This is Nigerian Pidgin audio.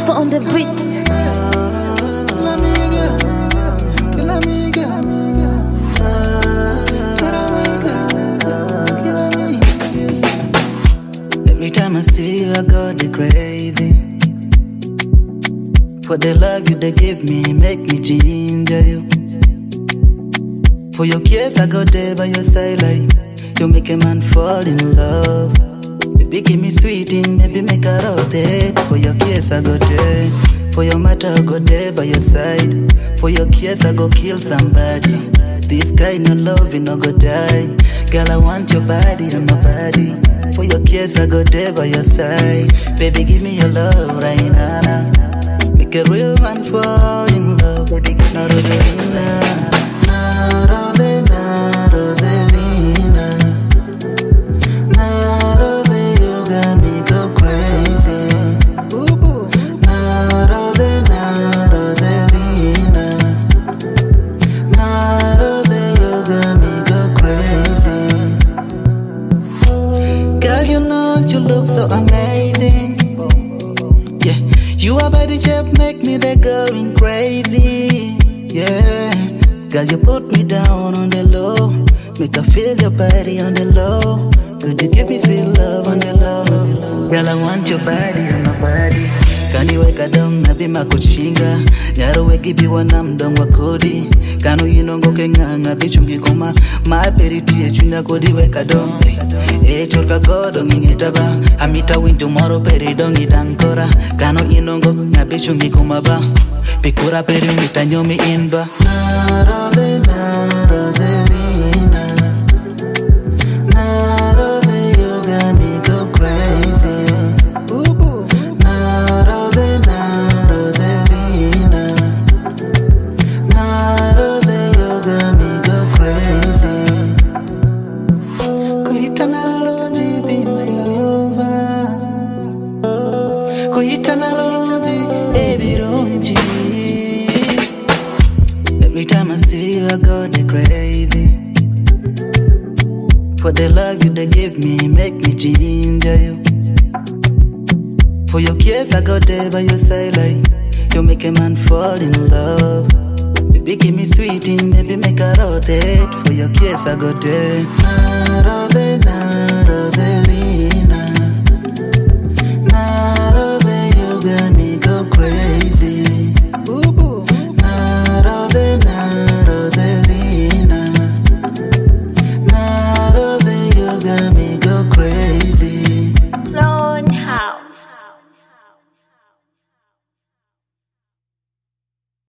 Alpha on the beat. Every time I see you, I go the crazy. For the love you they give me, make me ginger you. For your kiss, I go there by your side like you make a man fall in love. Baby, give me sweet in, maybe make a rotate. For your kiss, I go there. For your matter, I go there by your side. For your kiss, I go kill somebody. This kind of love, you no go die. Girl, I want your body and my body. For your kiss, I go there by your side. Baby, give me your love right now. Make a real man fall in love. Now, Rosalina. Now, Rosalina, Rosalina. Now, Rosie, you got me go crazy. Now, Rosalina, Rosalina. Now, Rosie, you got me go crazy. Girl, you know you look so amazing. Yeah, you are body shape make me the going crazy. Yeah, girl, you put me down on the low, make I feel your body on the low. Could you give me sweet love on the low? Girl, I want your body on my body. kaniweka dong nabima kuchinga nyaro gibiwa nam dong wa kodi kano inongo ke ng'ang'a bichungi koma mar peritie chunya kodi weka dong e chorka godo ng'ing'eta ba amita winjo moro peri dong idang kora kano inongo ng'abichungi koma ba pikura peri mita nyomi in ba Na rose, na Roselina. Na rose, you got me go crazy. Na rose, na Roselina. Na rose, you got me go crazy. Kuitana Lodi, be my lover. Kuitana Lodi, baby, don't Every time I see you, I go the crazy. For the love you they give me, make me ginger you. For your kiss, I go there by your side like you make a man fall in love. Baby, give me sweet in, maybe make a rotate. For your kiss, I go there. Na rose, na Roselina. Na rose, you got me